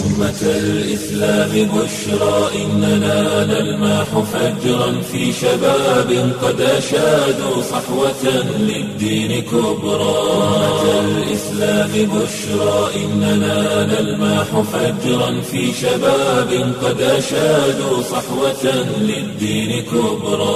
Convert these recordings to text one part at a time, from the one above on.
أمة الإسلام بشرى إننا نلمح فجرا في شباب قد أشادوا صحوة للدين كبرى أمة الإسلام بشرى إننا نلمح فجرا في شباب قد أشادوا صحوة للدين كبرى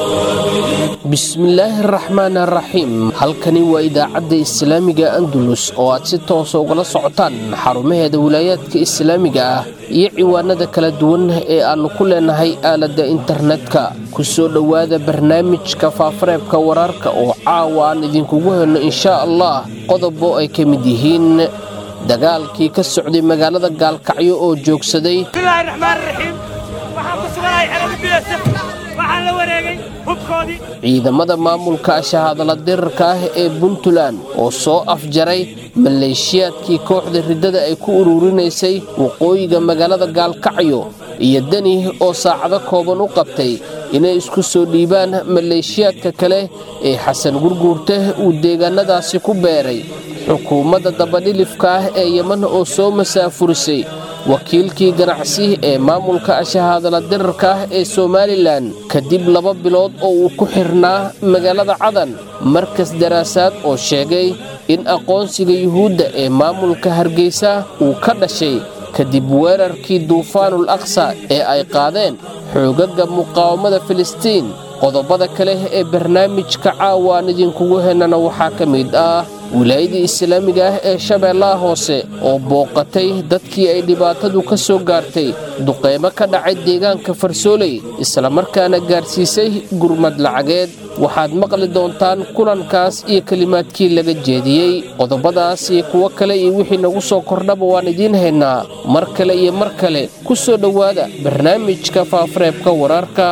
bismillaahi araxmaan araxiim halkani waa idaacadda islaamiga andalus oo aad si toosa ugala socotaan xarumaheeda wilaayaadka islaamiga ah iyo ciwaanada kala duwan ee aannu ku leenahay aaladda internetka ku soo dhowaada barnaamijka faafareebka wararka oo caawa aan idinkugu helno inshaa allah qodobo ay ka mid yihiin dagaalkii ka socday magaalada gaalkacyo oo joogsaday bismillaahi raxmaan raxiim waxaan ku suganahay xerada biyasaf waxaan la wareegay hubkoodii ciidamada maamulka shahaadala dirarka ah ee puntland oo soo afjaray maleeshiyaadkii kooxda riddada ay ku ururinaysay waqooyiga magaalada gaalkacyo iyo deni oo saacado kooban u qabtay inay isku soo dhiibaan maleeshiyaadka kale ee xasan gurguurte uu deegaannadaasi ku beeray xukuumadda dabadhilifka ah ee yeman oo soo masaafurisay wakiilkii ganacsi ee maamulka shahaadala dirarka ah ee somalilan kadib laba bilood oo uu ku xirnaa magaalada cadan markas daraasaad oo sheegay in aqoonsiga yuhuudda ee maamulka hargeysa uu ka dhashay kadib weerarkii duufaanul aqsa ee ay qaadeen xoogaga muqaawamada filistiin qodobada kale ee barnaamijka caawa aan idinkugu hennana waxaa ka mid ah wilaayadii islaamiga ah ee shabeellaha hoose oo booqatay dadkii ay dhibaatadu ka soo gaartay duqeymo ka dhacay deegaanka farsooley islamarkaana gaarsiisay gurmad lacageed waxaad maqli doontaan kulankaas iyo kelimaadkii laga jeediyey qodobadaas iyo kuwo kale iyo wixii nagu soo kordhaba waan idiin haynaa mar kale iyo mar kale ku soo dhowaada barnaamijka faafareebka wararka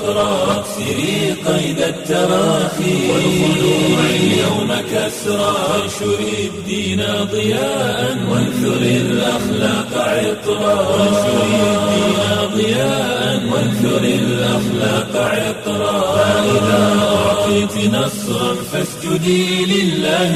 اكسري قيد التراخي والخلوع اليوم كسرى وانشري الدين ضياء وانثري الأخلاق عطرا وانشري الدين ضياء وانثري الأخلاق عطرا فإذا أعطيت نصرا فاسجدي لله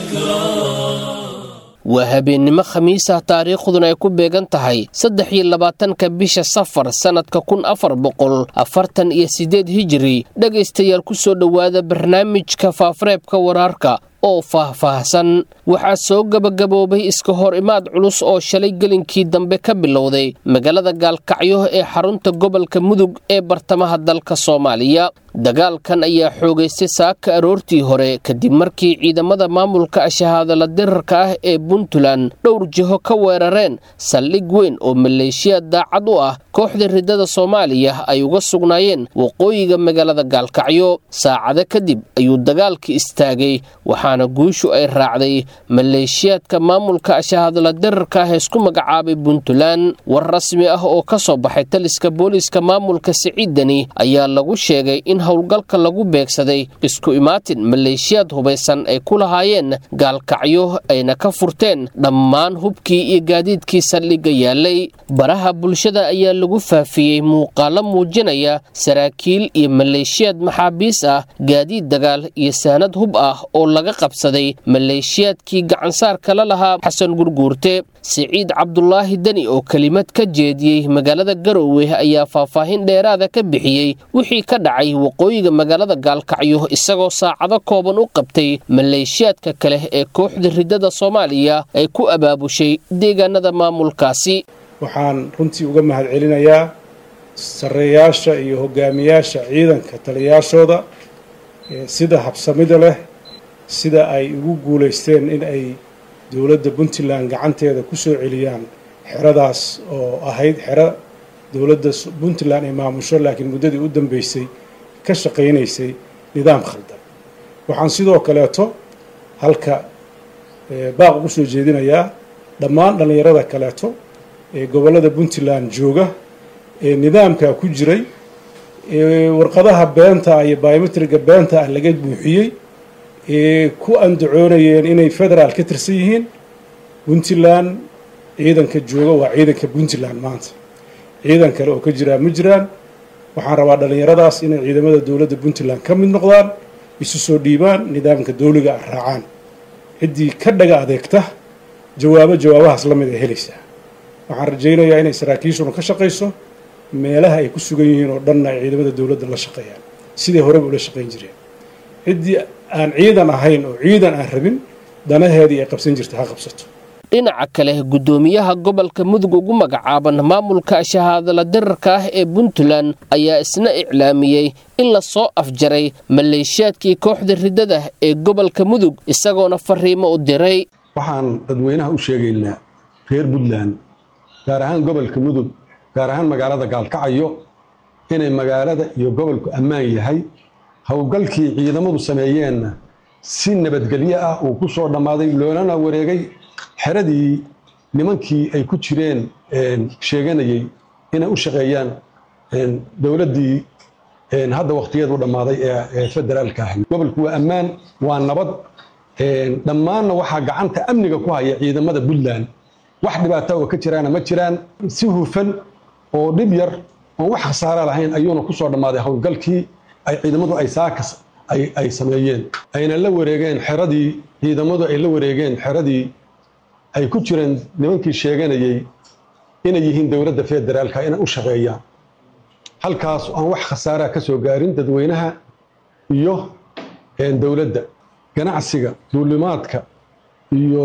شكرا waa habeennimo khamiis ah taariikhduna ay ku beegan tahay saddex iyo labaatanka bisha safar sannadka kun afar boqol afartan iyo siddeed hijiri dhegaystayaal ku soo dhowaada barnaamijka faafareebka wararka oo faah-faahsan waxaa soo gebagaboobay iska hor imaad culus oo shalay gelinkii dambe ka bilowday magaalada gaalkacyo ee xarunta gobolka mudug ee bartamaha dalka soomaaliya dagaalkan ayaa xoogaystay saaka aroortii hore kadib markii ciidamada maamulka shahaadala dirarka ah ee puntland dhowr jiho ka weerareen saldhig weyn oo maleeshiyaad daacad u ah kooxda riddada soomaaliya ay uga sugnaayeen waqooyiga magaalada gaalkacyo saacado kadib ayuu dagaalka istaagay waxaana guushu ay raacday maleeshiyaadka maamulka shahaadala dirarka ah isku magacaabay puntland war rasmi ah oo ka soo baxay taliska booliiska maamulka siciidani ayaa lagu sheegay in howlgalka lagu beegsaday isku imaatin maleeshiyaad hubaysan ay ku lahaayeen gaalkacyo ayna ka furteen dhammaan hubkii iyo gaadiidkii saldhigga yaalay baraha bulshada ayaa lagu faafiyey muuqaalo muujinaya saraakiil iyo maleeshiyaad maxaabiis ah gaadiid dagaal iyo saanad hub ah oo laga qabsaday maleeshiyaadkii gacansaar kala lahaa xasan gurguurte siciid cabdulaahi deni oo kelimad ka jeediyey magaalada garowe ayaa faahfaahin dheeraada ka bixiyey wixii ka dhacay waqooyiga magaalada gaalkacyo isagoo saacado kooban u qabtay maleeshiyaadka kale ee kooxda riddada soomaaliya ay ku abaabushay deegaanada maamulkaasi waxaan runtii uga mahad celinayaa sarreeyaasha iyo hogaamiyaasha ciidanka taliyaashooda sida habsamida leh sida ay ugu guulaysteen in ay dowladda puntland gacanteeda ku soo celiyaan xeradaas oo ahayd xero dowladda puntland ay maamusho laakiin muddadii u dambeysay ka shaqaynaysay nidaam khaldan waxaan sidoo kaleeto halka baaq ugu soo jeedinayaa dhammaan dhallinyarada kaleeto ee gobollada puntland jooga ee nidaamkaa ku jiray ee warqadaha beenta ah iyo biometriga beenta ah laga buuxiyey ee ku andacoonayeen inay federaal ka tirsan yihiin puntland ciidanka jooga waa ciidanka puntland maanta ciidan kale oo ka jiraa ma jiraan waxaan rabaa dhallinyaradaas inay ciidamada dowladda puntland ka mid noqdaan isu soo dhiibaan nidaamka dowliga ah raacaan ciddii ka dhaga adeegta jawaabo jawaabahaas la mid ay helaysaa waxaan rajaynayaa inay saraakiishuna ka shaqayso meelaha ay ku sugan yihiin oo dhanna ay ciidamada dowladda la shaqeeyaan sidai horeba ula shaqayn jireen ciddii aan ciidan ahayn oo ciidan aan rabin danaheedii ay qabsan jirta ha qabsato dhinaca kale guddoomiyaha gobolka mudug ugu magacaaban maamulka shahaadala dirarka ah ee puntland ayaa isna iclaamiyey in la soo afjaray maleeshiyaadkii kooxda riddada ee gobolka mudug isagoona fariimo u diray waxaan dadweynaha u sheegaynaa reer puntland gaar ahaan gobolka mudug gaar ahaan magaalada gaalkacyo inay magaalada iyo gobolku ammaan yahay howlgalkii ciidamadu sameeyeenna si nabadgelyo ah uu ku soo dhammaaday loolana wareegay xeradii nimankii ay ku jireen sheeganayey inay u shaqeeyaan dowladdii hadda wakhtigeedu dhammaaday ee federaalka ahay gobolku waa ammaan waa nabad dhammaanna waxaa gacanta amniga ku haya ciidamada puntland wax dhibaata oo ka jiraana ma jiraan si hufan oo dhib yar oon wax khasaara lahayn ayuuna ku soo dhammaaday howlgalkii ay ciidamadu ay saakas ay sameeyeen ayna la wareegeen xeradii ciidamadu ay la wareegeen xeradii ay ku jireen nimankii sheeganayey inay yihiin dowladda federaalka inay u shaqeeyaan halkaas aan wax khasaaraa ka soo gaarin dadweynaha iyo dowladda ganacsiga duulimaadka iyo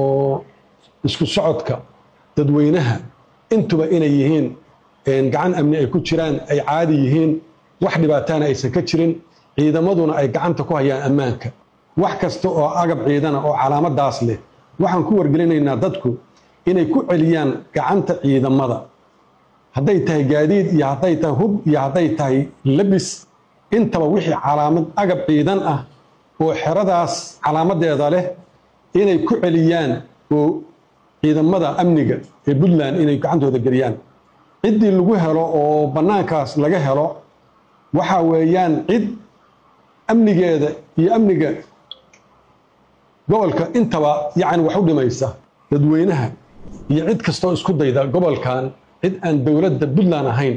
isku socodka dadweynaha intuba inay yihiin gacan amni ay ku jiraan ay caadi yihiin wax dhibaataana aysan ka jirin ciidamaduna ay gacanta ku hayaan ammaanka wax kasta oo agab ciidana oo calaamadaas leh waxaan ku wargelinaynaa dadku inay ku celiyaan gacanta ciidamada hadday tahay gaadiid iyo hadday tahay hub iyo hadday tahay labis intaba wixii calaamad agab ciidan ah oo xeradaas calaamadeeda leh inay ku celiyaan oo ciidamada amniga ee puntland inay gacantooda geliyaan ciddii lagu helo oo bannaankaas laga helo waxa weeyaan cid amnigeeda iyo amniga gobolka intaba yacni wax u dhimaysa dadweynaha iyo cid kastoo isku dayda gobolkan cid aan dowladda puntland ahayn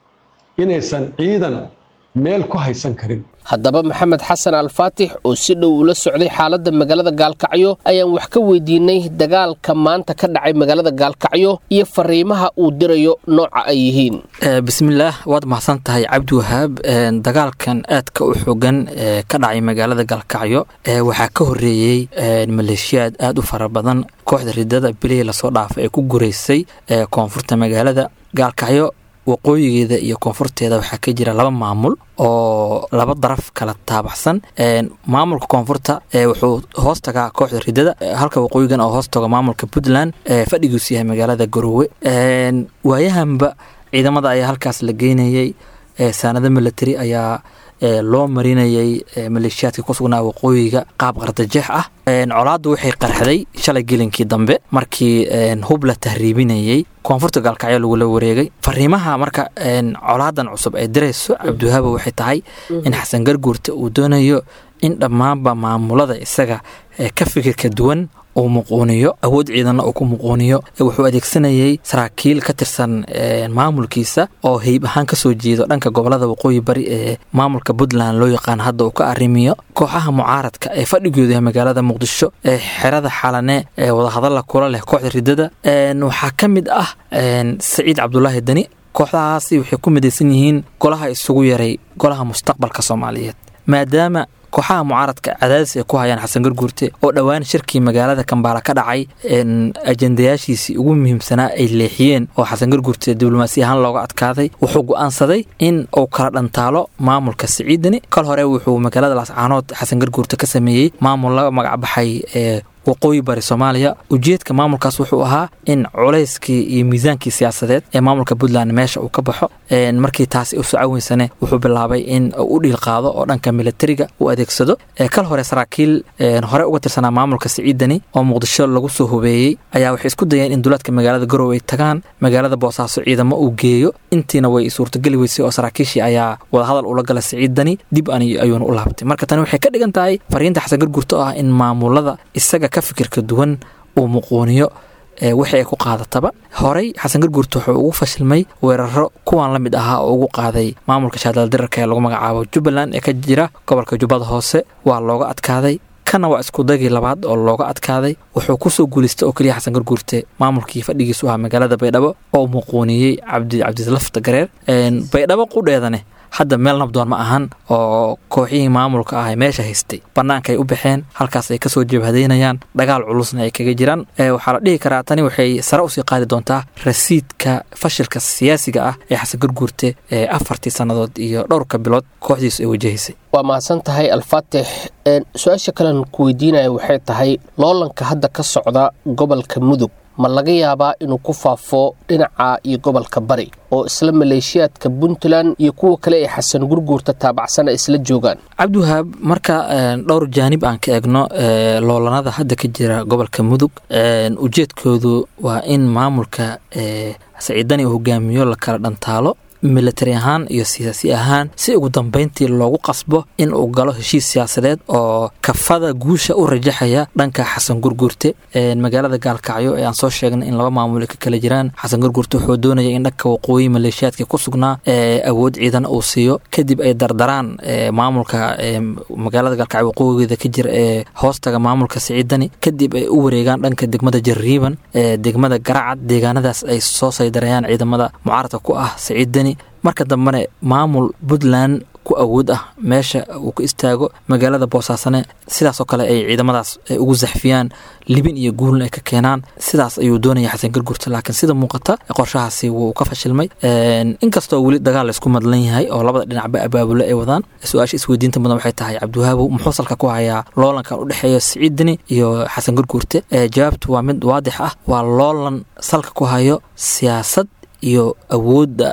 inaysan ciidan meel ku haysan karin haddaba maxamed xasan alfaatix oo si dhow ula socday xaaladda magaalada gaalkacyo ayaan wax ka weydiinay dagaalka maanta ka dhacay magaalada gaalkacyo iyo fariimaha uu dirayo nooca ay yihiin bismillaah waad mahadsan tahay cabdiwahaab dagaalkan aadka u xogan ee ka dhacay magaalada gaalkacyo waxaa ka horeeyey maleeshiyaad aad u fara badan kooxda ridada bilihii lasoo dhaafay ee ku gureysay koonfurta magaalada gaalkacyo waqooyigeeda iyo koonfurteeda waxaa ka jira laba maamul oo laba daraf kala taabaxsan maamulka koonfurta wuxuu hoos tagaa kooxda ridada halka waqooyigan oo hoos tago maamulka puntland fadhigiisu yahay magaalada garoowe waayahanba ciidamada ayaa halkaas la geynayey saanado military ayaa loo marinayay maleeshiyaadka ku sugnaa waqooyiga qaab qardajeex ah colaaddu waxay qarxday shalay gelinkii dambe markii hub la tahriibinayey koonfurta gaalkacyo lagula wareegay fariimaha marka colaadan cusub ay dirayso cabdiwahaaba waxay tahay in xasan garguurta uu doonayo in dhammaanba maamulada isaga ka fikirka duwan uu muquuniyo awood ciidanna uu ku muquuniyo wuxuu adeegsanayey saraakiil ka tirsan maamulkiisa oo heyb ahaan kasoo jeedo dhanka gobolada waqooyi bari ee maamulka puntland loo yaqaan hadda uu ka arrimiyo kooxaha mucaaradka ee fadhigooda yahay magaalada muqdisho ee xerada xalane ee wadahadalla kula leh kooxda ridada waxaa ka mid ah saciid cabdulaahi deni kooxdahaasi waxay ku midaysan yihiin golaha isugu yaray golaha mustaqbalka soomaaliyeed maadaama kooxaha mucaaradka cadaadis ay ku hayaan xasan garguurte oo dhowaan shirkii magaalada kambaala ka dhacay ajendayaashiisii ugu muhiimsanaa ay leexiyeen oo xasan garguurte diblomaasi ahaan looga adkaaday wuxuu go'aansaday in uu kala dhantaalo maamulka siciidani kal hore wuxuu magaalada laascaanood xasan garguurte ka sameeyey maamul laga magacbaxay ee waqooyi bari soomaaliya ujeedka maamulkaas wuxuu ahaa in culayskii iyo miisaankii siyaasadeed ee maamulka puntland meesha uu ka baxo markii taasi u socoweysane wuxuu bilaabay in u dhiil qaado oo dhanka militariga uu adeegsado kal hore saraakiil hore uga tirsanaa maamulka siciidani oo muqdisho lagu soo hubeeyey ayaa waxay isku dayeen in duulaadka magaalada garow ay tagaan magaalada boosaaso ciidamo uu geeyo intiina way suurtageli weysay oo saraakiishii ayaa wadahadal ula gala siciidani dib ayuuna u laabtay marka tani waxay ka dhigan tahay fariinta xasan gargurto ah in maamulada isaga ka fikirka duwan uu muquuniyo wixii ay ku qaadataba horey xasan garguurta wuxuu ugu fashilmay weeraro kuwan la mid ahaa oo ugu qaaday maamulka shaadaldirarka ee lagu magacaabo jubbaland ee ka jira gobolka jubbada hoose waa looga adkaaday kana waa iskudagii labaad oo looga adkaaday wuxuu kusoo guulaystay oo keliya xasan garguurte maamulkii fadhigiisu ahaa magaalada baydhabo oo muuquuniyey cabdi cabdilafta gareer baydhabo qudheedane hadda meel nabdoon ma ahan oo kooxihii maamulka ah meesha haystay bannaanka ay u baxeen halkaas ay kasoo jabhadaynayaan dagaal culusna ay kaga jiraan waxaa la dhihi karaa tani waxay sare usii qaadi doontaa rasiidka fashilka siyaasiga ah ee xasan garguurte ee afartii sannadood iyo dhowrka bilood kooxdiisu ay wajahaysay waa mahadsan tahay alfaatix su-aasha kalen ku weydiinaya waxay tahay loolanka hadda ka socda gobolka mudug ma laga yaabaa inuu ku faafo dhinaca iyo gobolka bari oo isla maleeshiyaadka puntland iyo kuwa kale ee xasan gurguurta taabacsan ay isla joogaan cabdiwahaab marka dhowr jaanib aan ka eegno loolanada hadda ka jira gobolka mudug ujeedkoodu waa in maamulka saciidani uu hogaamiyo la kala dhantaalo militari ahaan iyo siyaasi ahaan si ugu dambeyntii loogu qasbo in uu galo heshiis siyaasadeed oo kafada guusha u rajaxaya dhanka xasan gurguurte magaalada gaalkacyo ee aan soo sheegnay in laba maamul ka kala jiraan xasan gurguurte wuxuu doonaya in dhanka waqooyi maleeshiyaadka ku sugnaa awood ciidan uu siiyo kadib ay dardaraan maamulka magaalada gaalkacyo waqooyigeeda ka jira ee hoostaga maamulka siciidani kadib ay u wareegaan dhanka degmada jarriiban degmada garacad deegaanadaas ay soo saydarayaan ciidamada mucaaradka ku ah siciidani marka dambena maamul puntland ku awood ah meesha uu ka istaago magaalada boosaasane sidaasoo kale ay ciidamadaas ugu saxfiyaan libin iyo guulna ay ka keenaan sidaas ayuu doonaya xasan gargurta laakiin sida muuqata qorshahaasi wuu ka fashilmay inkastoo weli dagaal laysku madlan yahay oo labada dhinacba abaabulo ay wadaan su-aasha isweydiinta mudan waxay tahay cabdiwahaabow muxuu salka ku hayaa loolankan u dhexeeya siciidini iyo xasan garguurte jawaabtu waa mid waadix ah waa loolan salka ku hayo siyaasad iyo awoodda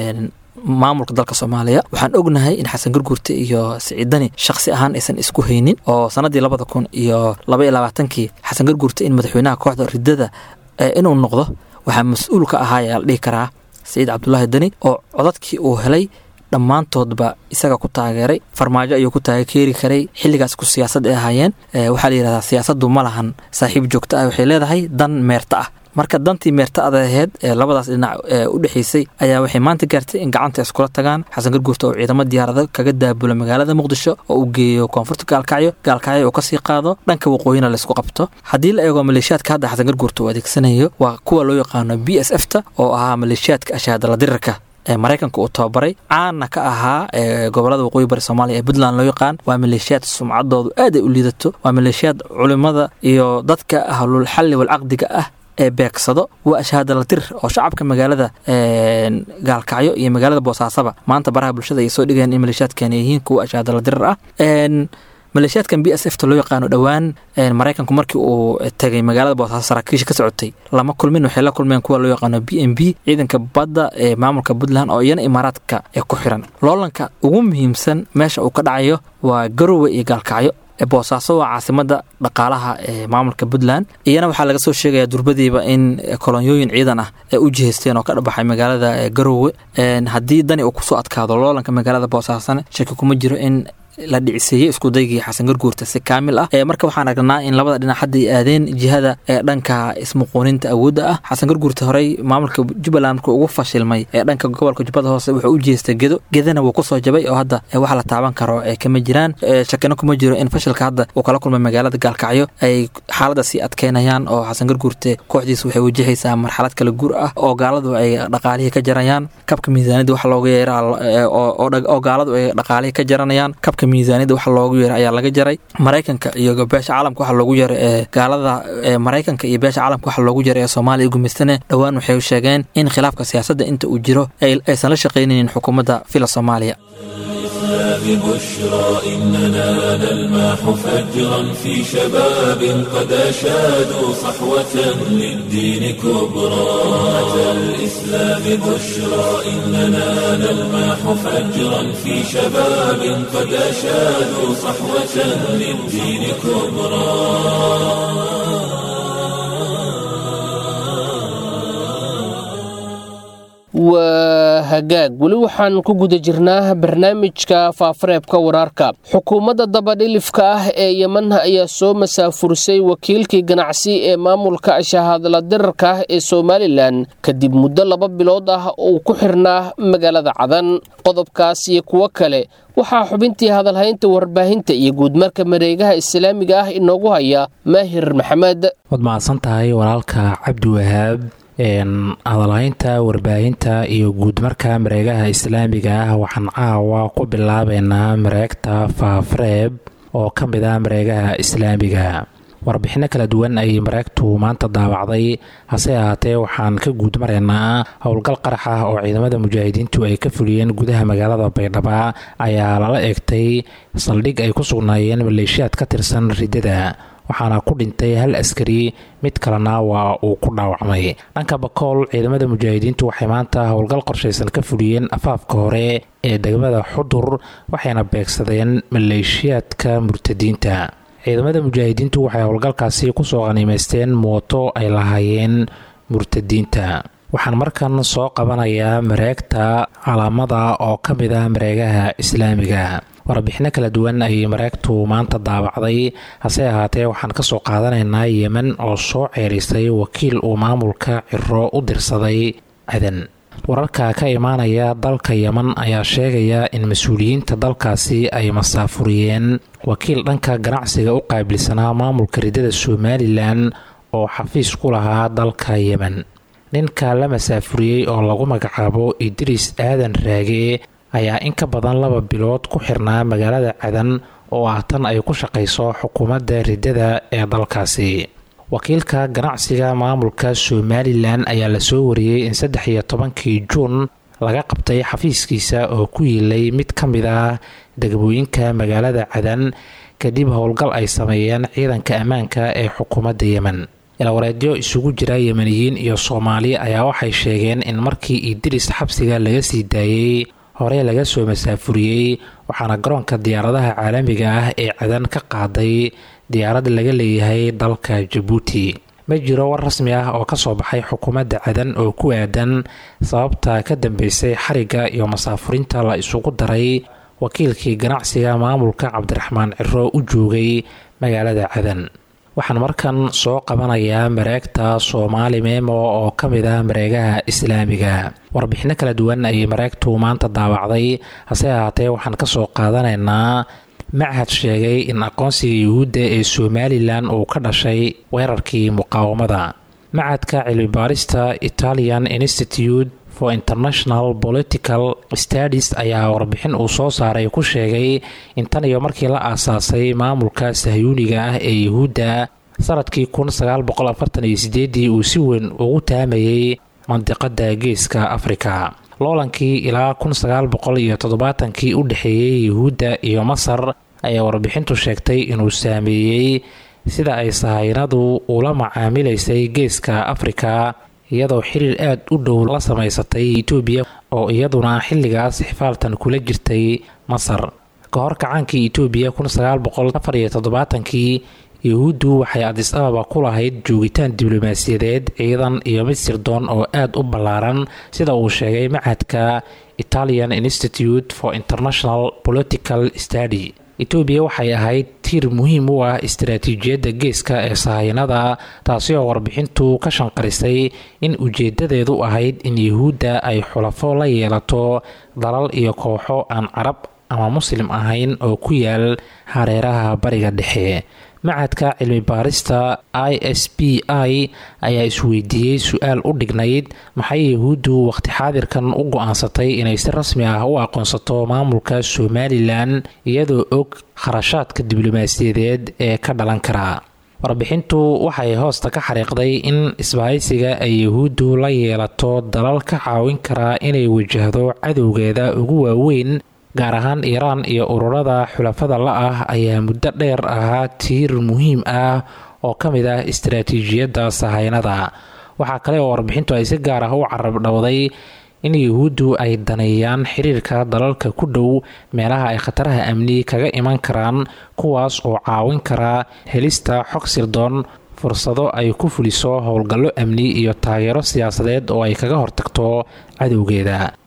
maamulka dalka soomaaliya waxaan ognahay in xasan gurgurte iyo siciidani shakhsi ahaan aysan isku haynin oo sanadii labada kun iyo laba iyo labaatankii xasan gurgurte in madaxweynaha kooxda ridada inuu noqdo waxaa mas-uul ka ahaa ayaa la dhihi karaa saciid cabdulaahi dani oo codadkii uu helay dhammaantoodba isaga ku taageeray farmaajo ayuu ku taageeri karay xilligaas ku siyaasad ay ahaayeen waxaa la yidhahdaa siyaasaddu ma lahan saaxiib joogto ah waxay leedahay dan meerta ah marka dantii meerta ada aheyd ee labadaas dhinac u dhexaysay ayaa waxay maanta gaartay in gacanta iskula tagaan xasan garguurta oo ciidamo diyaarado kaga daabula magaalada muqdisho oo uu geeyo koonfurta gaalkacyo gaalkacyo uu kasii qaado dhanka waqooyina laysku qabto haddii la eego maleeshiyaadka hadda xasan garguurta uu adeegsanayo waa kuwa loo yaqaano b s f ta oo ahaa maleeshiyaadka ashaadala dirirka ee maraykanka uu tababaray caana ka ahaa gobolada waqooyi bari soomaaliya ee puntland loo yaqaan waa maleeshiyaad sumcadoodu aad ay u liidato waa maleeshiyaad culimada iyo dadka ahlul xalli walcaqdiga ah ee beegsado waa ashaadala dir oo shacabka magaalada gaalkacyo iyo magaalada boosaasaba maanta baraha bulshada ay soo dhigayaan in maleeshiyaadkan yihiin kuwa ashaadala dirar ah maleeshiyaadkan b s f ta loo yaqaano dhowaan maraykanku markii uu tegay magaalada boosaaso saraakiisha ka socotay lama kulmin waxay la kulmeen kuwa loo yaqaano b m b ciidanka badda ee maamulka puntland oo iyana imaaraadka ee ku xiran loolanka ugu muhiimsan meesha uu ka dhacayo waa garowe iyo gaalkacyo boosaaso waa caasimada dhaqaalaha ee maamulka puntland iyana waxaa laga soo sheegaya durbadiiba in kolonyooyin ciidan ah ay u jihaysteen oo ka dhabaxay magaalada garowe haddii dani uu kusoo adkaado loolanka magaalada boosaasone shaki kuma jiro in la dhiciseeyey iskudaygii xasan garguurta si kaamil ah marka waxaan aragnaa in labada dhinac hadda ay aadeen jihada ee dhanka ismuquuninta awoodda ah xasan garguurta horey maamulka jubbaland markuu ugu fashilmay ee dhanka gobolka jubbada hoose wuxuu u jeestay gedo gedana wuu kusoo jabay oo hadda waxa la taaban karo ee kama jiraan shakino kuma jiro in fashilka hadda uu kala kulmay magaalada gaalkacyo ay xaaladda sii adkeynayaan oo xasan garguurte kooxdiisa waxay wajahaysaa marxalad kala guur ah oo gaaladu ay dhaqaalihii ka jarayaan kabka miisaaniyadda waxa looga yeera oo gaaladu ay dhaqaalihii ka jaranayaan kabka miisaaniyadda waxa loogu yeeray ayaa laga jaray maraykanka iyo beesha caalamka waxa loogu yeeray ee gaalada maraykanka iyo beesha caalamka waxa loogu yeeray ee soomaaliya gumaystane dhowaan waxay sheegeen in khilaafka siyaasadda inta uu jiro aysan la shaqaynaynin xukuumadda fila soomaaliya ببشرى إننا نلمح فجرا في شباب قد أشادوا صحوة للدين كبرى أتى الإسلام بشرى إننا نلمح فجرا في شباب قد أشادوا صحوة للدين كبرى waa waa hagaag weli waxaan ku guda jirnaa barnaamijka faafareebka wararka xukuumadda dabadhilifka ah ee yeman ayaa soo masaafurisay wakiilkii ganacsi ee maamulka shahaadla dirarka ah ee somalilan kadib muddo laba bilood ah uu ku xirnaa magaalada cadan qodobkaas iyo kuwo kale waxaa xubintii hadalhaynta warbaahinta iyo guudmarka mareegaha islaamiga ah inoogu haya maahir maxamed waad mahadsan tahay walaalka cabdiwahaab hadalhaynta warbaahinta iyo guudmarka mareegaha islaamiga ah waxaan caawa ku bilaabeynaa mareegta faafreeb oo ka mid ah mareegaha islaamiga warbixinno kala duwan ayay mareegtu maanta daawacday hase ahaatee waxaan ka guud maraynaa howlgal qarax ah oo ciidamada mujaahidiintu ay ka fuliyeen gudaha magaalada baydhaba ayaa lala eegtay saldhig ay ku sugnaayeen maleeshiyaad ka tirsan riddada waxaana ku dhintay hal askari mid kalena waa uu ku dhaawacmay dhanka bakool ciidamada mujaahidiintu waxay maanta howlgal qorshaysan ka fuliyeen afaafka hore ee degmada xudur waxayna beegsadeen maleeshiyaadka murtadiinta ciidamada mujaahidiintu waxay howlgalkaasi kusoo qaniimaysteen mooto ay lahaayeen murtadiinta waxaan markan soo qabanayaa mareegta calaamada oo ka mid ah mareegaha islaamiga warbixinno kala duwan ayay mareegtu maanta daawacday hase ahaatee waxaan kasoo qaadanaynaa yemen oo soo ceerisay wakiil uu maamulka ciro u dirsaday cadan wararka ka imaanaya dalka yemen ayaa sheegaya in mas-uuliyiinta dalkaasi ay masaafuriyeen wakiil dhanka ganacsiga u qaabilsanaa maamulka riddada somalilan oo xafiis ku lahaa dalka yemen ninka la masaafuriyey oo lagu magacaabo idriis aadan raage ayaa in ka badan laba bilood ku xirnaa magaalada cadan oo ah tan ay ku shaqayso xukuumadda riddada ee dalkaasi wakiilka ganacsiga maamulka somalilan ayaa lasoo wariyey in saddex iyo tobankii juun laga qabtay xafiiskiisa oo ku yiilay mid ka mid ah degmooyinka magaalada cadan kadib howlgal ay sameeyeen ciidanka ammaanka ee xukuumadda yemen ilwareedyo isugu jira yemeniyiin iyo soomaali ayaa waxay sheegeen in markii idris xabsiga laga sii daayey hore laga soo masaafuriyey waxaana garoonka diyaaradaha caalamiga ah ee cadan ka qaaday diyaarad laga leeyahay dalka jabuuti ma jiro war rasmi ah oo kasoo baxay xukuumadda cadan oo ku aadan sababta ka dambeysay xariga iyo masaafurinta la isugu daray wakiilkii ganacsiga maamulka cabdiraxmaan ciro u joogay magaalada cadan waxaan markan soo qabanayaa mareegta soomaali meemo oo ka mid ah mareegaha islaamiga warbixinno kala duwan ayay mareegtu maanta daawacday hase ahaatee waxaan kasoo qaadanaynaa machad sheegay in aqoonsiga yuhuudda ee somalilan uu ka dhashay weerarkii muqaawamada machadka cilmibaarista italian institute for international political studies ayaa warbixin uu soo saaray ku sheegay in tan iyo markii la aasaasay maamulka sahyuuniga ah ee yuhuudda sanadkii kun sagaal boqol afartan iyo sideedii uu si weyn ugu taamayay mandiqada geeska afrika loolankii ilaa kun sagaal boqol iyo toddobaatankii u dhexeeyey yuhuudda iyo masar ayaa warbixintu sheegtay inuu saameeyey sida ay sahaynadu ula macaamilaysay geeska afrika iyadoo xiriir aad u dhow la samaysatay etoobiya oo iyaduna xilligaas xifaaltan kula jirtay masar ka hor kacaankii etoobiya kun sagaal boqol afar iyo toddobaatankii yuhuuddu waxay adis ababa ku lahayd joogitaan diblomaasiyadeed ciidan iyo mid sirdoon oo aad u ballaaran sida uu sheegay machadka italian institute for international political study etoobiya waxay ahayd tiir muhiim u ah istaraatiijiyadda geeska ee sahaynada taasi oo warbixintu ka shanqarisay in ujeedadeedu ahayd in yuhuudda ay xulafo la yeelato dalal iyo kooxo aan carab ama muslim ahayn oo ku yaal hareeraha bariga dhexe machadka cilmi baarista i s b i ayaa isweydiiyey su-aal u dhignayd maxay yahuuddu waqti xaadirkan u go-aansatay inay si rasmi ah u aqoonsato maamulka somalilan iyadoo og kharashaadka diblomaasiyadeed ee ka dhalan kara warbixintu waxay hoosta ka xariiqday in isbahaysiga ay yahuuddu la yeelato dalal ka caawin karaa inay wajahdo cadowgeeda ugu waaweyn gaar ahaan iiraan iyo ururada xulafada la ah ayaa muddo dheer ahaa tiir muhiim ah oo ka mid ah istaraatiijiyadda sahaynada waxaa kale oo warbixintu ay si gaar ah u carab dhowday in yuhuuddu ay daneeyaan xiriirka dalalka ku dhow meelaha ay khataraha amni kaga iman karaan kuwaas oo caawin kara helista xog sirdoon fursado ay ku fuliso howlgallo amni iyo taageero siyaasadeed oo ay kaga hortagto cadowgeeda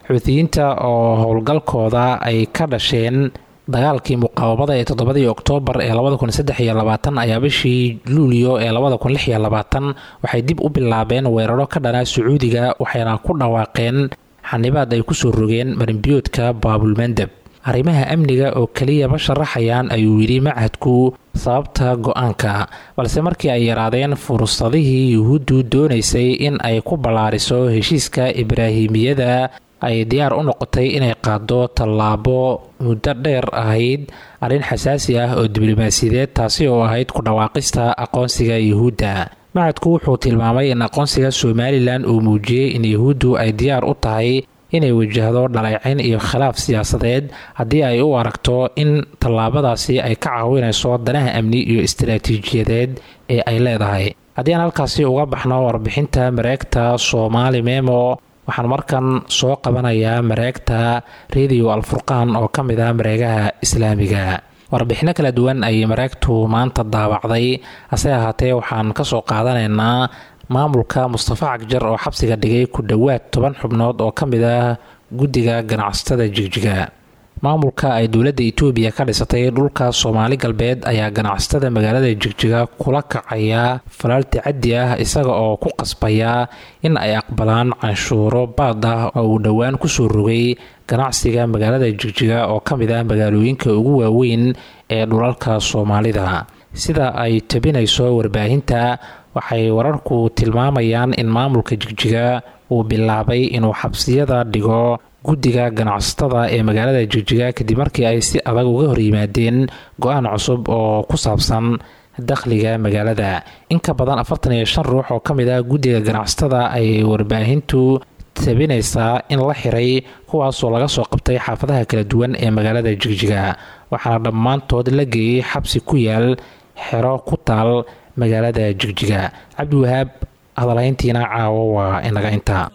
xuutiyiinta oo howlgalkooda ay ka dhasheen dagaalkii muqaawamada ee toddobadii oktoobar ee labada kun saddex iyo labaatan ayaa bishii luulyo ee labada kun lix iyo labaatan waxay dib u bilaabeen weeraro ka dhanaa sacuudiga waxayna ku dhawaaqeen xanibaad ay kusoo rogeen marinbiyoodka baabulmandeb arrimaha amniga oo keliya ma sharaxayaan ayuu yidhi machadku sababta go-aanka balse markii ay yaraadeen fursadihii yuhuuddu doonaysay in ay ku ballaariso heshiiska ibraahimiyada ay diyaar u noqotay inay qaado tallaabo muddo dheer ahayd arrin xasaasi ah oo diblomaasiyadeed taasi oo ahayd ku dhawaaqista aqoonsiga yuhuudda machadku wuxuu tilmaamay in aqoonsiga somalilan uu muujiyey in yuhuuddu ay diyaar u tahay inay wajahdo dhaleecin iyo khilaaf siyaasadeed haddii ay u aragto in tallaabadaasi ay ka caawinayso danaha amni iyo istaraatiijiyadeed ee ay leedahay haddii aan halkaasi uga baxno warbixinta mareegta soomaali memo waxaan markan soo qabanayaa mareegta radio alfurqaan oo ka mid ah mareegaha islaamiga warbixino kala duwan ayay mareegtu maanta daawacday hase ahaatee waxaan kasoo qaadanaynaa maamulka mustafa cagjar oo xabsiga dhigay ku dhowaad toban xubnood oo ka mid ah guddiga ganacsatada jigjiga maamulka ay dowladda itoobiya ka dhisatay dhulka soomaali galbeed ayaa ganacsatada magaalada jigjiga kula kacaya falaal tacaddi ah isaga oo ku qasbaya in ay aqbalaan canshuuro baad ah oo uu dhowaan kusoo rogay ganacsiga magaalada jigjiga oo ka mid ah magaalooyinka ugu waaweyn ee dhulalka soomaalida sida ay tabinayso warbaahinta waxay wararku tilmaamayaan in maamulka jigjiga uu bilaabay inuu xabsiyada dhigo guddiga ganacsatada ee magaalada jigjiga kadib markii ay si adag uga hor yimaadeen go-aan cusub oo ku saabsan dakhliga magaalada in ka badan afartan iyo shan ruux oo ka mid ah guddiga ganacsatada ayay warbaahintu tabinaysaa in la xiray kuwaasoo laga soo qabtay xaafadaha kala duwan ee magaalada jigjiga waxaana dhammaantood la geeyey xabsi ku yaal xero ku taal magaalada jigjiga cabdiwahaab hadalhayntiina caawo waa inaga intaa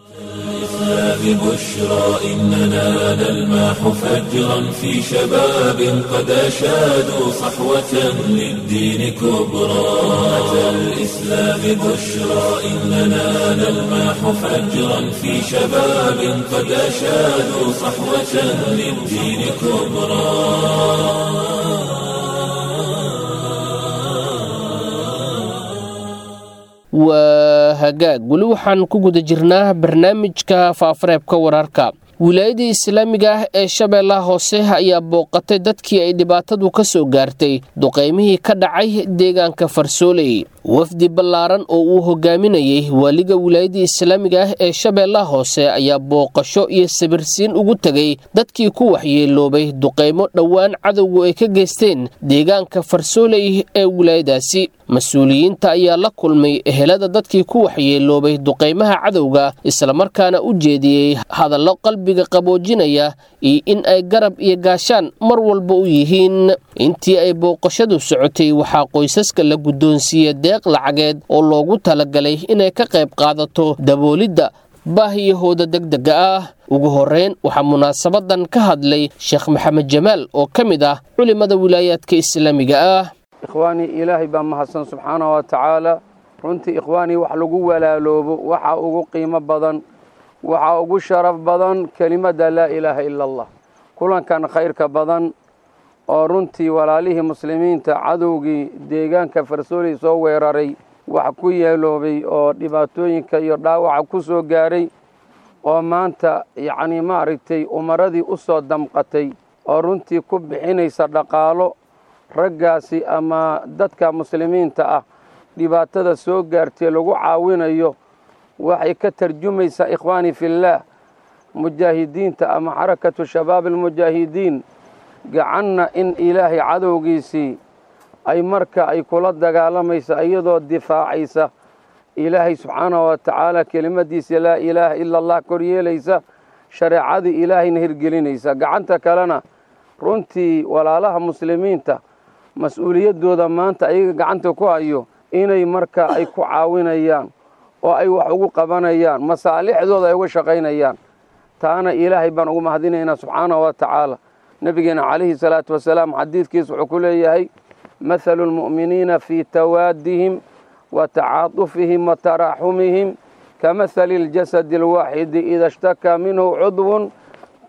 ببشرى إننا نلمح فجرا في شباب قد أشادوا صحوة للدين كبرى أتى الإسلام بشرى إننا نلمح فجرا في شباب قد أشادوا صحوة للدين كبرى waa hagaag weli waxaan ku guda jirnaa barnaamijka faafareebka wararka wilaayadii islaamiga ah ee shabeellaha hoose ayaa booqatay dadkii ay dhibaatadu ka soo gaartay duqaymihii ka dhacay deegaanka farsooley wafdi ballaaran oo uu hogaaminayey waaliga wilaayadii islaamiga ah ee shabeellaha hoose ayaa booqasho iyo sabirsiin ugu tegay dadkii ku waxyeeloobay duqaymo dhowaan cadowgu ay ka geysteen deegaanka farsooley ee wilaayadaasi mas-uuliyiinta ayaa la kulmay ehelada dadkii ku waxyeeloobay duqaymaha cadowga islamarkaana u jeediyey hadallo qalbiga qaboojinaya iyo in ay garab iyo gaashaan mar walba u yihiin intii ay booqashadu socotay waxaa qoysaska la guddoonsiiyey deeq lacageed oo loogu talagalay inay ka qayb qaadato daboolidda baahiyahooda degdega ah ugu horeyn waxaa munaasabadan ka hadlay sheekh maxamed jamaal oo ka mid ah culimada wilaayaadka islaamiga ah ikhwaanii ilaahay baa mahadsan subxaana wa tacaala runtii ikhwaanii wax lagu walaaloobo waxaa ugu qiimo badan waxaa ugu sharaf badan kelimadda laa ilaaha ila allah kulankan khayrka badan oo runtii walaalihii muslimiinta cadowgii deegaanka farsooley soo weeraray wax ku yeeloobay oo dhibaatooyinka iyo dhaawaca ku soo gaaray oo maanta yacnii maaragtay umaradii u soo damqatay oo runtii ku bixinaysa dhaqaalo raggaasi ama dadka muslimiinta ah dhibaatada soo gaartay lagu caawinayo waxay ka tarjumaysaa ikhwaanii fillaah mujaahidiinta ama xarakatu shabaab almujaahidiin gacanna in ilaahay cadowgiisii ay marka ay kula dagaalamaysa iyadoo difaacaysa ilaahay subxaanahu wa tacaala kelimadiisa laa ilaaha ila allah koryeelaysa shareecadii ilaahayna hirgelinaysa gacanta kalena runtii walaalaha muslimiinta mas-uuliyaddooda maanta ayaga gacanta ku hayo inay marka ay ku caawinayaan oo ay wax ugu qabanayaan masaalixdooda ay uga shaqaynayaan taana ilaahay baan ugu mahadinaynaa subxaanahu wa tacaala nebigeena calayhi salaatu wasalaam xadiidkiisa wuxuu ku leeyahay mathalu lmu'miniina fii tawaadihim wa tacaatufihim wa taraaxumihim kamahali اljasadi alwaaxidi ida ishtakaa minhu cudwun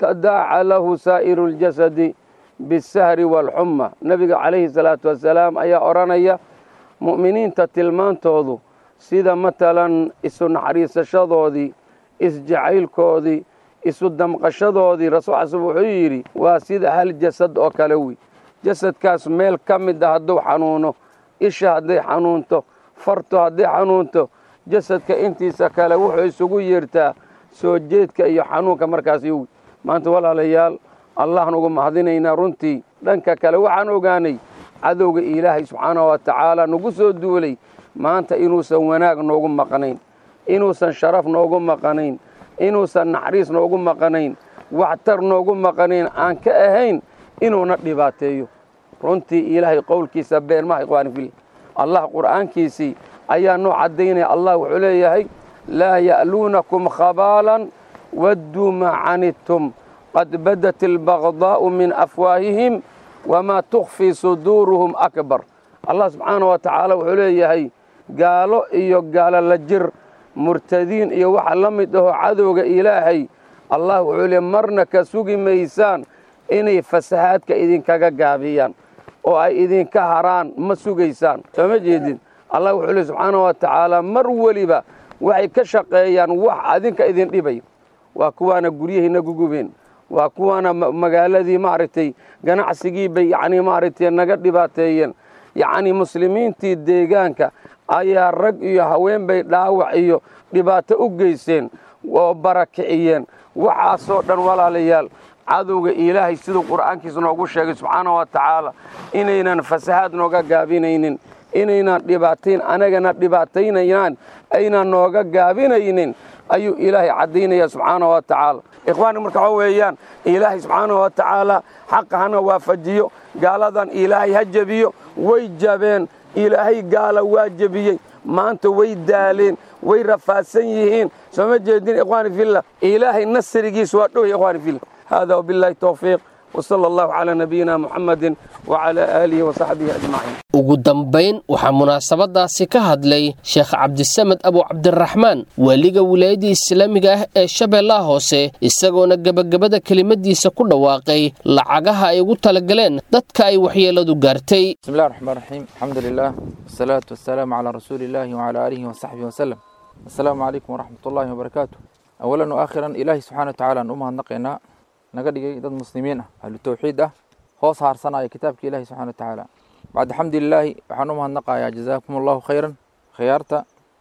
watadaaca lahu saa'iru ljasadi bisahri waalxumma nebiga calayhi salaatu wasalaam ayaa odhanaya mu'miniinta tilmaantoodu sida matalan isu naxariisashadoodii isjacaylkoodii isu damqashadoodii rasuul xasan wuxuu yidhi waa sida hal jasad oo kale wey jasadkaas meel ka mid a hadduu xanuuno isha hadday xanuunto fartu hadday xanuunto jasadka intiisa kale wuxuu isugu yeertaa soo jeedka iyo xanuunka markaas yowi maanta walaalayaal allahan ugu mahadinaynaa runtii dhanka kale waxaan ogaanay cadowga ilaahay subxaanahu wa tacaala nagu soo duulay maanta inuusan wanaag noogu maqnayn inuusan sharaf noogu maqanayn inuusan naxariis noogu maqanayn waxtar noogu maqanayn aan ka ahayn inuuna dhibaateeyo runtii ilaahay qowlkiisa been maha ikhwaani fil allah qur'aankiisii ayaa noo caddaynaya allah wuxuu leeyahay laa ya'luunakum khabaalan wadduu maa canidtum qad badat albagdaa'u min afwaahihim wamaa tukhfii suduuruhum akbar allah subxaana wa tacaala wuxuu leeyahay gaalo iyo gaalo la jir murtadiin iyo waxa la mid ahoo cadowga ilaahay allah wuxuu leey marna ka sugi maysaan inay fasahaadka idinkaga gaabiyaan oo ay idinka haraan ma sugaysaan soo ma jeedin allah wuxuu leey subxaana wa tacaala mar weliba waxay ka shaqeeyaan wax adinka idin dhibay waa kuwaana guryahiina gugubeen waa kuwaana magaaladii maaragtay ganacsigii bay yacnii maaragtay naga dhibaateeyeen yacnii muslimiintii deegaanka ayaa rag iyo haween bay dhaawac iyo dhibaato u geysteen oo barakiciyeen waxaasoo dhan walaalayaal cadowga ilaahay siduu qur'aankiisa noogu sheegay subxaana wa tacaala inaynan fasahaad nooga gaabinaynin inaynan dhibaatayn anagana dhibaataynayaan aynan nooga gaabinaynin ayuu ilaahay caddaynaya subxaana wa tacaala ikhwaani marka waxa weeyaan ilaahay subxaana wa tacaala xaqa hana waafajiyo gaaladan ilaahay ha jebiyo way jabeen ilaahay gaala waa jebiyey maanta way daaleen way rafaadsan yihiin soo ma jeedin ikhwaani fillah ilaahay nasrigiis waa dhow ikhwaani fillah hada wabillahi towfiiq وصلى الله على نبينا محمد وعلى آله وصحبه أجمعين ugu dambayn waxaa munaasabadaasi ka hadlay sheekh cabdisamed abu cabdiraxmaan waaliga wilaayadda islaamiga ah ee shabeellaha hoose isagoona gebagabada kelimadiisa ku dhawaaqay lacagaha ay ugu talagaleen dadka ay waxyeeladu gaartay بسم الله الرحمن الرحيم الحمد لله والصلاة والسلام على رسول الله وعلى آله وصحبه وسلم السلام عليكم ورحمة الله وبركاته أولا وآخرا إلهي سبحانه وتعالى أن أمها نقينا naga dhigay dad muslimiin ah ahlu tawxiid ah hoos haarsanaya kitaabka ilahi subxana wa tacaala bacda xamdulilaahi waxaan u mahadnaqayaa jazaakum allahu khayran khiyaarta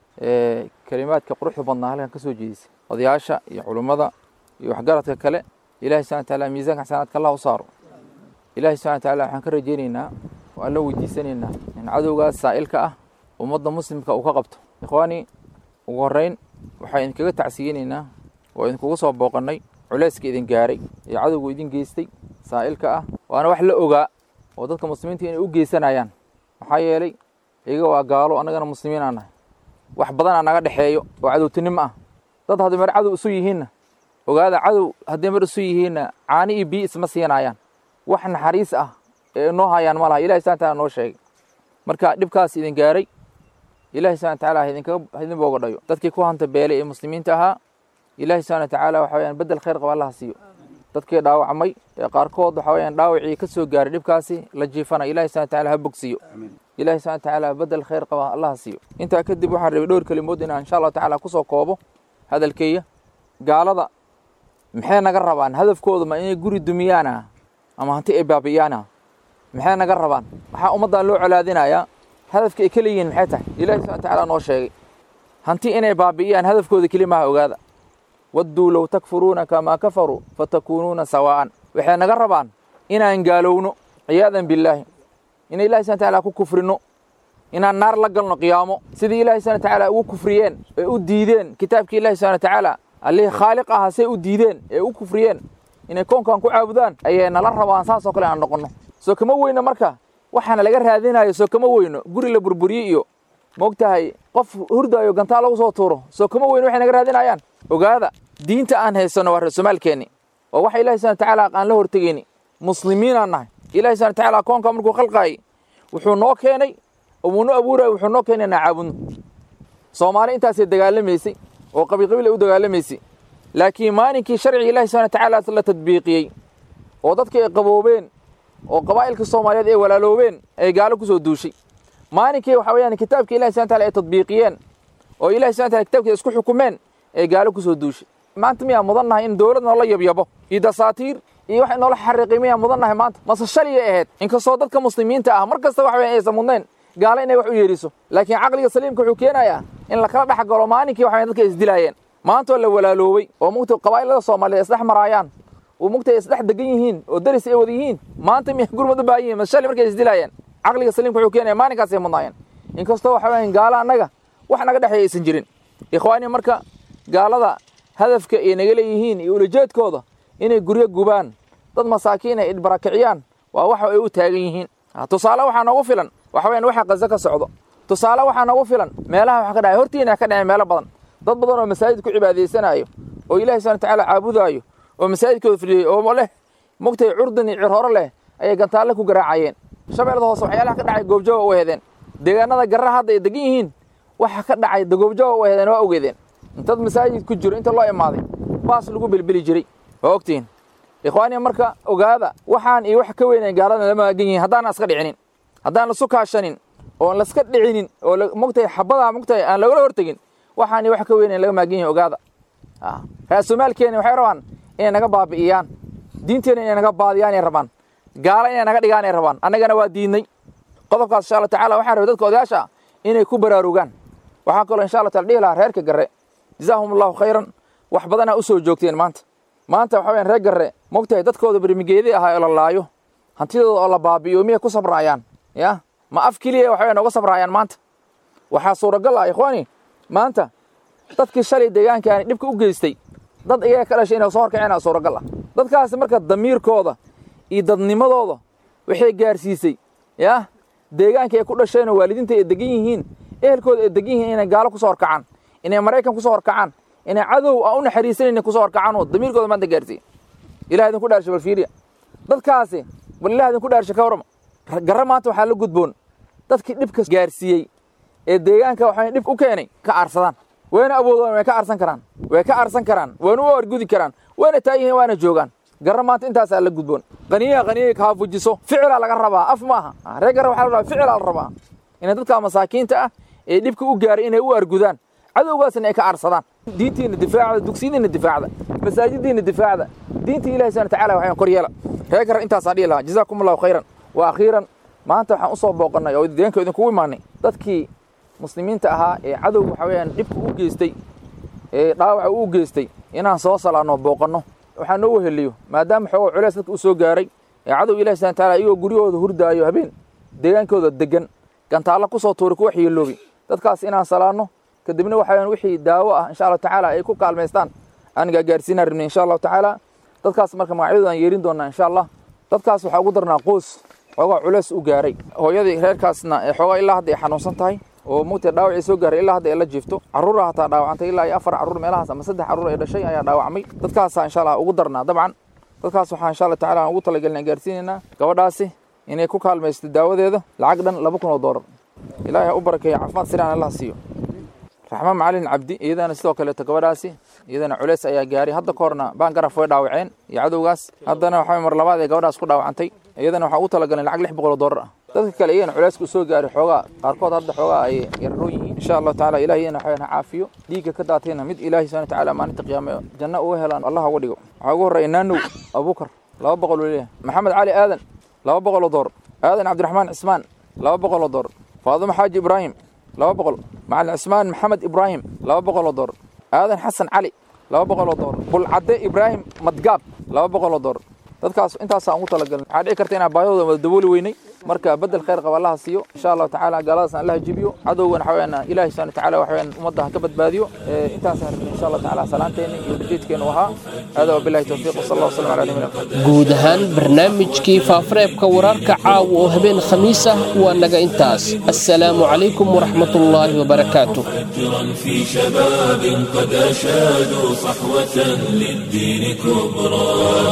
kelimaadka quruxda badnaa halkan ka soo jeedisay odayaasha iyo culummada iyo waxgaradka kale ilahi subxana wataala miisaanka xasanaadka allah u saaro ilahi subxana wataala waxaan ka rajeynaynaa oo alla weydiisanaynaa in cadowgaas saa'ilka ah ummadda muslimka uu ka qabto ikhwaani ugu horreyn waxaan idinkaga tacsiyeynaynaa oo idinkugu soo booqannay culeyska idin gaaray ee cadowgu idin geystay saa'ilka ah waana wax la ogaa oo dadka muslimiinta inay u geysanayaan maxaa yeelay iyaga waa gaalo annagana muslimiin aan nahay wax badanaa naga dhexeeyo oo cadowtinimo ah dad hadday mar cadow isu yihiinna ogaada cadow hadday mar isu yihiinna caani iyo biyo isma siinayaan wax naxariis ah ee noo hayaan ma laha ilahi subana taala noo sheegay marka dhibkaas idin gaaray ilahi subana wataala idinkaga idin booga dhayo dadkii ku hanta beelay ee muslimiinta ahaa ilaahi subxana watacaala waxa weyaan bedel khayr qaba allaha siiyo dadkii dhaawacmay ee qaarkood waxa weyaan dhaawacii ka soo gaaray dhibkaasi la jiifana ilahi subxana wataala ha bogsiiyo ilahi subxana watacaala bedel khayr qaba allaha siiyo intaa kadib waxaan rabay dhowr kelimood inaan insha allahu tacaala kusoo koobo hadalkeeya gaalada maxay naga rabaan hadafkooda ma inay guri dumiyaana ama hanti ay baabi'iyaana maxay naga rabaan waxaa ummaddan loo colaadinayaa hadafka ay ka leeyihiin maxay tahay ilahi subxana watacaala noo sheegay hanti inay baabi'iyaan hadafkooda keli maaha ogaada wadduu low takfuruuna kamaa kafaruu fatakuunuuna sawaa'an waxay naga rabaan inaan gaalowno ciyaadan billaahi inay ilahi subana wataala ku kufrino inaan naar la galno qiyaamo sidii ilahi subana watacaala ugu kufriyeen ee u diideen kitaabkii ilahi subana watacaala allihii khaaliq ahaa say u diideen ee u kufriyeen inay koonkan ku caabudaan ayay nala rabaan saasoo kale aan noqonno soo kama weyno marka waxaana laga raadinayo soo kama weyno guri la burburiye iyo moogtahay qof hurdaayo gantaa lagu soo tuuro soo kama weyno waxay naga raadinayaan ogaada diinta aan haysanno waa reesomaalkeenni waa waxa ilahi subana watacaala aan la hortegeyni muslimiinaan nahay ilahi subana watacaala koonka markuu khalqaayay wuxuu noo keenay oo wuunoo abuuraya wuxuu noo keenay inaan caabudno soomaali intaasay dagaalamaysay oo qabiil qabiil ay u dagaalamaysay laakiin maalinkii sharciga ilahi subxana watacaala la tadbiiqiyey oo dadkii ay qaboobeen oo qabaa'ilka soomaaliyeed ay walaaloobeen ay gaalo ku soo duushay maalinkii waxa weeyaan kitaabka ilahi subxana wataala ay tadbiiqiyeen oo ilahi subxana wataala kitaabkiisa isku xukumeen ay gaalo ku soo duushay maanta miyaa mudan nahay in dowlad noola yabyabo iyo dasaatiir iyo wax noola xariiqay miyaa mudan nahay maanta mase shaligay ahayd inkastoo dadka muslimiinta ah mar kasta waxa weyan aysan mudnayn gaalo inay wax u yeedhiso laakiin caqliga saliimka wuxuu keenayaa in lakala dhex galo maalinkii waxa dadka isdilaayeen maantoo la walaaloobay oo mugta qabaa'ilada soomaaliyeed isdhex maraayaan oo mugta ay isdhex degan yihiin oo daris ay wada yihiin maanta miya gurmad u baahan yihin mase shali markay isdilaayeen caqliga saliimka wuxuu keenaya maalinkaasay mudnaayeen inkastoo waxa weyan gaalo annaga wax naga dhexeeya aysan jirin ikhwaani marka gaalada hadafka ay naga leeyihiin iyo ulajeedkooda inay guryo gubaan dad masaakiin ay barakiciyaan waa waxa ay u taagan yihiin tusaale waxaa noogu filan waxa weyan waxa qazo ka socdo tusaale waxaa noogu filan meelaha wax ka dhacay hortiina ka dhacay meelo badan dad badan oo masaajid ku cibaadaysanaayo oo ilaahi subhana watacaala caabudaayo oo masaajidkooda fadhiyey oo leh mugtay curdan iyo cirhoro leh ayay gantaalle ku garaacayeen shabeellada hoose waxyaalaha ka dhacay goobjooga u hedeen deegaanada garra hadda ay degan yihiin waxa ka dhacay goobjooga u hedeen waa ogeedeen intad masaajid ku jiro inta loo imaaday baas lagu bilbili jiray waa ogtihiin ikhwaaniya marka ogaada waxaan iyo wax ka weynayn gaalada lama agan yihiin haddaan iska dhicinin haddaan lasu kaashanin oon laska dhicinin oo mugtay xabadaa mugtay aan lagala hortegin waxaan iyo wax ka weynayn laga maagan yihin ogaada raasumaalkeena waxay rabaan inay naga baabi'iyaan diinteena inay naga baadiyaan ay rabaan gaala inay naga dhigaan ay rabaan annagana waa diidnay qodobkaas insha allah tacala waxaan rabay dadka odayaasha ah inay ku baraarugaan waxaan kaloo insha allah taala dhihi lahaa reerka garre jazaahum allahu khayran wax badanaa u soo joogteen maanta maanta waxa weyaan reer garre mogtahay dadkooda bermigeedii ahaa oo la laayo hantidooda oo la baabi'iyo miyay ku sabraayaan ya ma af keliya waxa weyan uga sabraayaan maanta waxaa suuragal ah ikhwaani maanta dadkii shalay deegaankaani dhibka u geystay dad iyaga ka dhashay inay soo horkaceen suuragal ah dadkaasi marka damiirkooda iyo dadnimadooda waxay gaarsiisay ya deegaanka ay ku dhasheenoo waalidiinta ay degan yihiin ehelkooda ay degan yihiin inay gaalo kusoo horkacaan inay maraykan kusoo horkacaan inay cadow aan u naxariisanaynin kusoo horkacaan oo damiirkooda maanta gaarsiiye ilah idinku dhaarsha bal fiiriya dadkaasi bal ilah idinku dhaarsha ka warrama garra maanta waxaa la gudboon dadkii dhibka gaarsiiyey ee deegaanka waxa dhib u keenay ka aarsadaan wayna awoodaan way ka aarsan karaan way ka aarsan karaan wayna u argudi karaan wayna taayihiin waana joogaan garra maanta intaasaa la gudboon qaniyaha qaniyay kaa fujiso ficilaa laga rabaa af maaha reer garra waxaa la rabaa ficilaa la rabaa inay dadka masaakiinta ah ee dhibka u gaaray inay u argudaan cadowgaasna ay ka aarsadaan diintiina difaacda dugsiyadiina difaacda masaajidiina difaacda diinta ilahi subhana watacaala waxaan kor yeela reer garra intaasaa dhihi lahaa jazaakum allahu khayran wa akhiiran maanta waxaan u soo booqannay oo deegaanka idinkugu imaanay dadkii muslimiinta ahaa ee cadowga waxa weeyaan dhibka u geystay ee dhaawaca u geystay inaan soo salaanno booqanno waxaa noo weheliyo maadaama xoogo culeys dadka u soo gaaray ee cadow ilahi subhana wataala iyagoo guryahooda hurdaayo habeen deegaankooda degan gantaallo ku soo tuuri ku waxyeeloobi dadkaas inaan salaanno kadibna waxa weeyaan wixii daawo ah insha allahu tacaala ay ku kaalmaystaan aan gaarsiinaan rabnay insha allahu tacaala dadkaas marka magacyadooda aan yeerin doonaa insha allah dadkaas waxaa ugu darnaa qoys xoogaa culeys u gaaray hooyadii reerkaasna ee xoogaa ilaa hadda ay xanuunsan tahay oo mugtay dhaawacii soo gaaray ilaa hadda ay la jiifto carruura hataa dhaawacantay ilaa iyo afar carruur meelahaas ama saddex carruur ay dhashay ayaa dhaawacmay dadkaasaa insha allah ugu darnaa dabcan dadkaas waxaa insha allah tacala aan ugu talagelin gaarsiinaynaa gabadhaasi inay ku kaalmaysto daawadeeda lacag dhan laba kun oo doolar ilaahay ha u barakeeyo caafimaad siraan allah siiyo raxmaan macalin cabdi iyadana sidoo kaleeto gabadhaasi iyadana culeys ayaa gaaray hadda ka horna baan garaf way dhaawaceen iyo cadowgaas haddana waxa mar labaad ee gabadhaas ku dhaawacantay iyadana waxaa ugu talagalay lacag lix boqol oo doolar ah dadka kale iyagana culayska soo gaaray xoogaa qaarkood hadda xoogaa ay yararoon yihiin insha allahu tacaala ilahi iyana waxaan caafiyo dhiigga ka daatayna mid ilaahi subhana watacaala maalinta qiyaame janno uga helaan allah uga dhigo waxaa ugu horreeya naanow abubakar laba boqol oo leeyahay maxamed cali aadan laba boqol oo door aadan cabdiraxmaan cismaan laba boqol oo door faadimo xaaji ibraahim laba boqol macalin cismaan maxamed ibraahim laba boqol oo door aadan xasan cali laba boqol oo door bulcadde ibraahim madgaab laba boqol oo door dadkaas intaasaan ugu talagalin waxaa dhici karta inaan baahidooda wada dabooli weynay marka bedel khayr qaba allaha siiyo insha allahu tacaala gaaladaasna allaha jibiyo cadowgana waxa weyaan ilahi subhana watacaala waxa weyaan ummadda ha ka badbaadiyo intaasaan rabnay insha allahu tacaala salaanteena iyo ujeedkeenu ahaa hada wabillahi tawfiiq wasala allah wasalam ala nabiyina guud ahaan barnaamijkii faafareebka wararka caawa oo habeen khamiis ah waa naga intaas assalaamu calaykum waraxmatullaahi wabarakaatuh فجرا في شباب قد أشادوا صحوة للدين كبرى